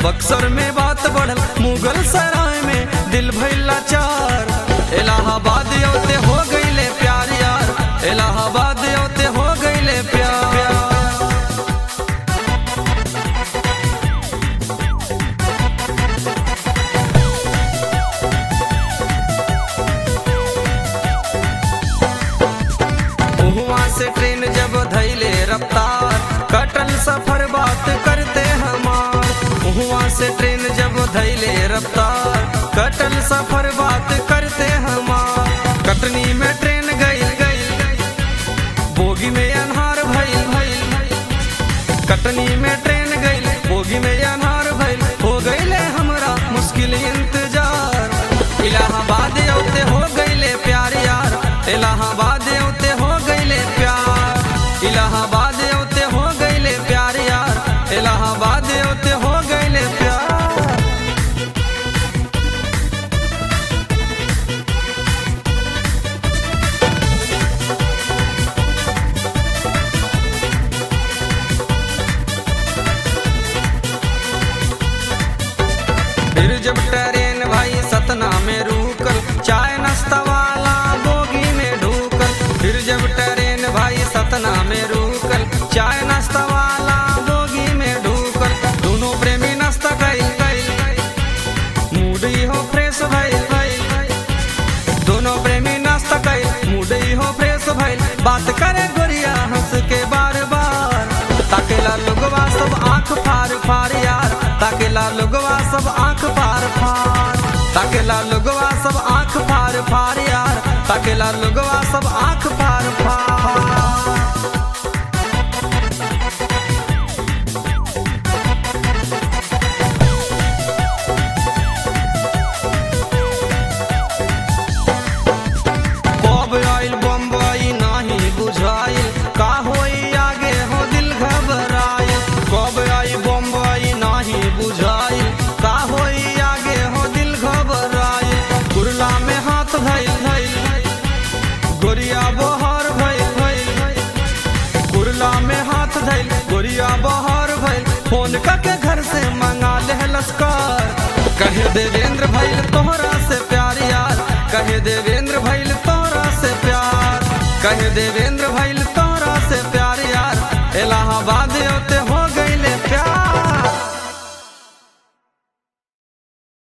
बक्सर में बात बढ़ल मुगल सराय में दिल भइल लाचार इलाहाबाद योते हो गईले प्यार यार इलाहाबाद योते हो गईले प्यार हुआ से ट्रेन जब धैले रफ्तार कटल सफर बात करते हमार हुआ से ट्रेन जब धैले रफ्तार कटल सफर बात करते हमार कटनी में ट्रेन गई गई बोगी में अनहार भइल भइल कटनी में ट्रेन गई बोगी में अनहार भइल हो गईले हमरा मुश्किल इंतजार इलाहाबाद औते हो गईले प्यार यार इलाहाबाद औते हो गईले प्यार इलाहाबाद औते हो गईले प्यार यार इलाहाबाद औते हो गईले प्यार फिर जब ट्रेन भाई सतना में रुकल चाय नाश्ता वाला बोगी में ढूकल फिर जब ट्रेन भाई सतना में रुकल चाय नाश्ता वाला बोगी में ढूकल दोनों प्रेमी नाश्ता कई कई मूड ही हो फ्रेश भइल भइल दोनों प्रेमी नाश्ता कई मूड ही हो फ्रेश भइल बात करे गोरिया हंस के बार बार ताकेला लोगवा सब आंख फार फार यार ताकेला लोगवा सब आंख फार फार ताकेला लोगवा सब आंख फार फार यार ताकेला लोगवा सब आंख फार फार बब आइल बम्बई नाही बुझाइल का होई आगे हो दिल घबराइल कब आई बम्बई नाही बुझाइल का होई आगे हो दिल घबराइल कुरला में हाथ धइल धइल गोरिया बहार भइल भइल कुरला में हाथ धइल गोरिया बहार भइल फोन करके घर से मंगा ले लश्कर कहे देवेंद्र भइल तोहरा से प्यार यार कहे देवेंद्र भइल तोहरा से प्यार कहे देवेंद्र भइल तोहरा से प्यार यार इलाहाबाद होते